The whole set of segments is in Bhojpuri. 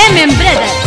एम एम ब्रदर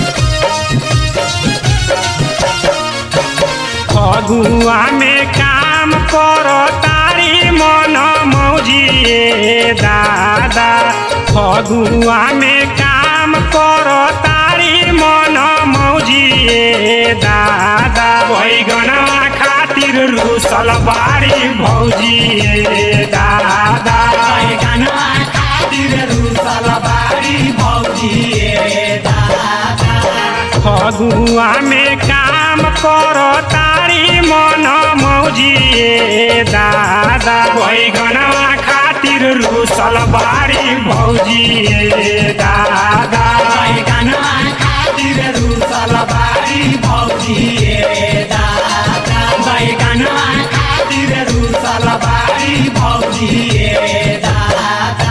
फगुआ में काम करो तारी मन मौजिए दादा फगुआ में काम करो तारी मन मौजिए दादा बैगनवा खातिर रूसल बारी भौजिए दादा बैगनवा खातिर रूसल बारी भौजिए दादा फगुआ में काम करो तारी मन मौजिए दादा बैगनवा खातिर रूसल बारी भौजिए दादा बैगनवा खातिर रूसल बारी भौजिए दादा बैगनवा खातिर रूसल बारी भौजिए दादा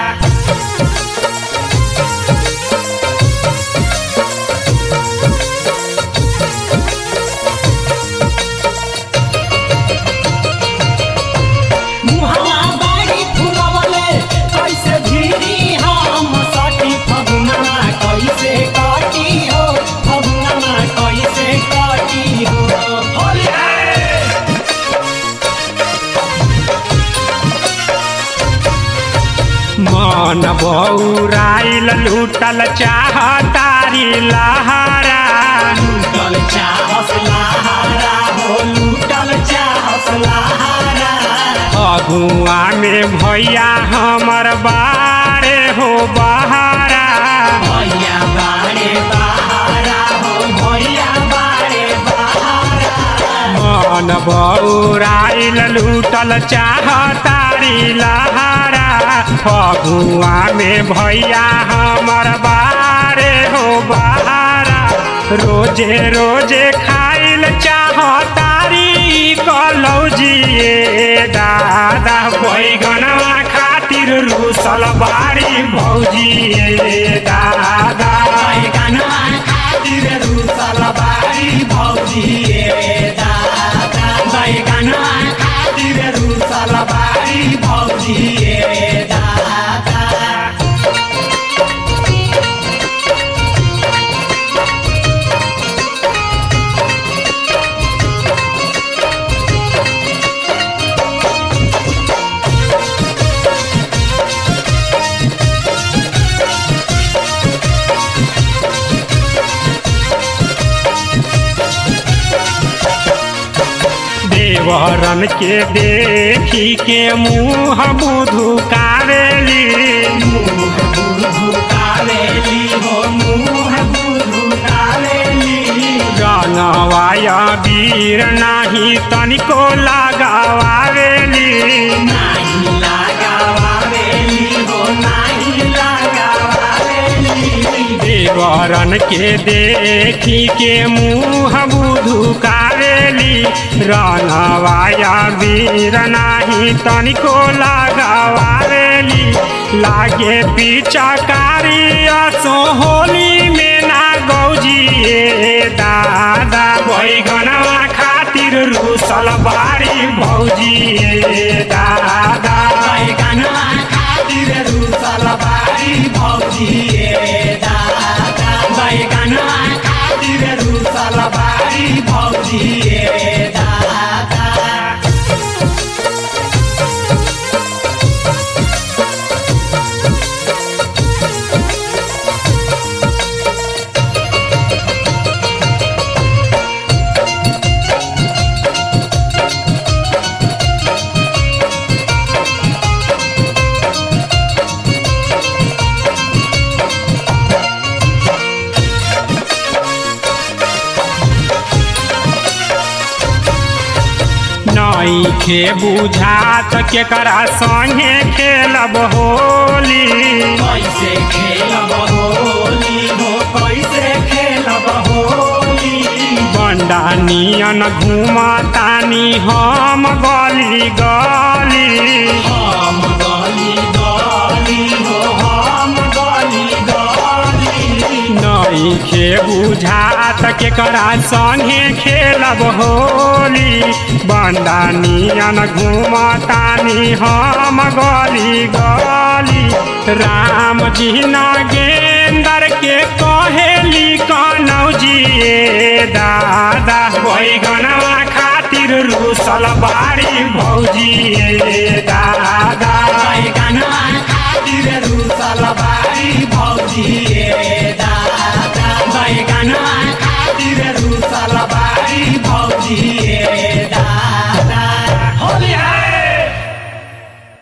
मुहला बाड़ी फुलवले कैसे भीरी हम सटी फगुना कैसे काटी हो फगुना कैसे काटी हो मन बौराइल लूटल चाह तारी लहरा लूटल चाहस लहारा हो लूटल चाहस लहारा अगुआ में भैया हमर बारे हो बहारा भैया बाड़े बहारा हो भैया बाड़े बहारा मन बौराइल लूटल चाह तारी लहरा अगुआ में भैया हमर बारे हो बहारा रोजे रोजे खाइल चाह तारी कलौजिए दादा बैगनवा खातिर रूसल बारी भौजिए दादा बैगनवा खातिर रूसल बारी भौजिए दादा बैगनवा खातिर रूसल बारी भौजिए दादा देवरन के देखी के मुँह बुधु कारेली कालेली हो मुँह बुधु कालेली रनवाया वीर नाही तनिको लगावावेली नाही लगावावेली हो नाही लगावावेली देवरन के देखी के मुँह बुधु कारेली रनवाया वीर नाही तनिको लगावावेली लागे पिचकारी असो होली में ना गौजिए दादा बैगनवा खातिर रूसल बारी भौजिए दादा बैगनवा खातिर रूसल बारी भौजिए दादा बैगनवा खातिर रूसल बारी भौजिए दादा नईखे बुझात केकरा संगे खेलब होली कैसे खेलब होली हो कैसे खेलब होली बंडा नियन घूमतानी हम गली गली हम गली गली हो हम गली गली नईखे बुझात केकरा संगे खेलब होली बंडा नियन घूमतानी हम गली गली राम जी न गेंदर के कहेली कनौजिए दादा बैगनवा खातिर रूसल बारी भौजिए दादा बैगनवा खातिर रूसल बारी भौजी ए